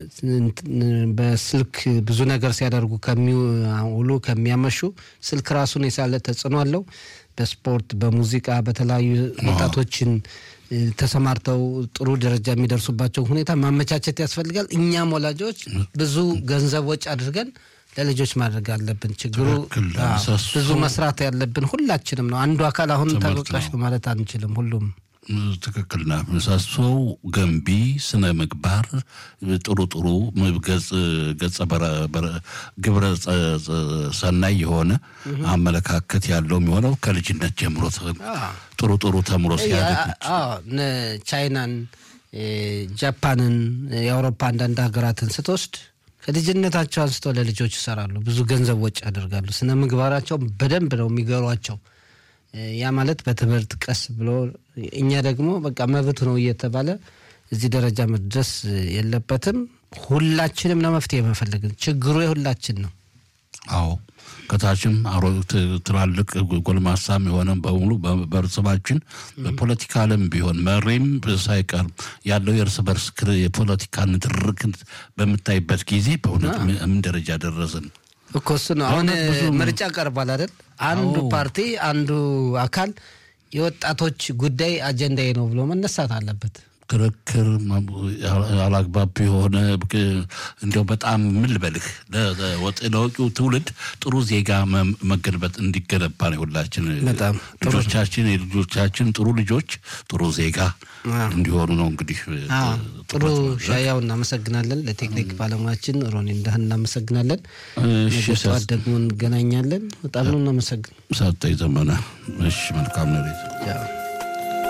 በስልክ ብዙ ነገር ሲያደርጉ ከሚውሉ ከሚያመሹ ስልክ ራሱን የሳለ ተጽዕኖ አለው። በስፖርት በሙዚቃ በተለያዩ ወጣቶችን ተሰማርተው ጥሩ ደረጃ የሚደርሱባቸው ሁኔታ ማመቻቸት ያስፈልጋል። እኛም ወላጆች ብዙ ገንዘብ ወጪ አድርገን ለልጆች ማድረግ አለብን። ችግሩ ብዙ መስራት ያለብን ሁላችንም ነው። አንዱ አካል አሁን ተጠቃሽ ነው ማለት አንችልም። ሁሉም ትክክል ና ምሰሶው ገንቢ ስነ ምግባር ጥሩ ጥሩ ገጸ ግብረ ሰናይ የሆነ አመለካከት ያለው የሚሆነው ከልጅነት ጀምሮ ጥሩ ጥሩ ተምሮ ሲያደግ ቻይናን፣ ጃፓንን፣ የአውሮፓ አንዳንድ ሀገራትን ስትወስድ ከልጅነታቸው አንስቶ ለልጆች ይሰራሉ። ብዙ ገንዘብ ወጪ ያደርጋሉ። ስነ ምግባራቸው በደንብ ነው የሚገሯቸው። ያ ማለት በትምህርት ቀስ ብሎ እኛ ደግሞ በቃ መብት ነው እየተባለ እዚህ ደረጃ መድረስ የለበትም። ሁላችንም ነው መፍትሄ መፈለግን። ችግሩ የሁላችን ነው። አዎ ከታችም አሮ ትላልቅ ጎልማሳም የሆነ በሙሉ በእርስባችን በፖለቲካ ዓለም ቢሆን መሪም ሳይቀር ያለው የእርስ በርስ የፖለቲካ ንትርክ በምታይበት ጊዜ በእውነት ምን ደረጃ ደረስን? እኮ እሱ ነው። አሁን ምርጫ ቀርቧል አይደል? አንዱ ፓርቲ አንዱ አካል የወጣቶች ጉዳይ አጀንዳዬ ነው ብሎ መነሳት አለበት። ክርክር አላግባብ የሆነ እንዲያው በጣም ምን ልበልህ ለወጪው ትውልድ ጥሩ ዜጋ መገንበት እንዲገነባ ነው። ሁላችን ልጆቻችን የልጆቻችን ጥሩ ልጆች ጥሩ ዜጋ እንዲሆኑ ነው። እንግዲህ ጥሩ ሻያው እናመሰግናለን። ለቴክኒክ ባለሙያችን ሮኒ እንዳህን እናመሰግናለን። ጠዋት ደግሞ እንገናኛለን። በጣም ነው እናመሰግን ሰጠኝ ዘመነ። እሺ መልካም ነው።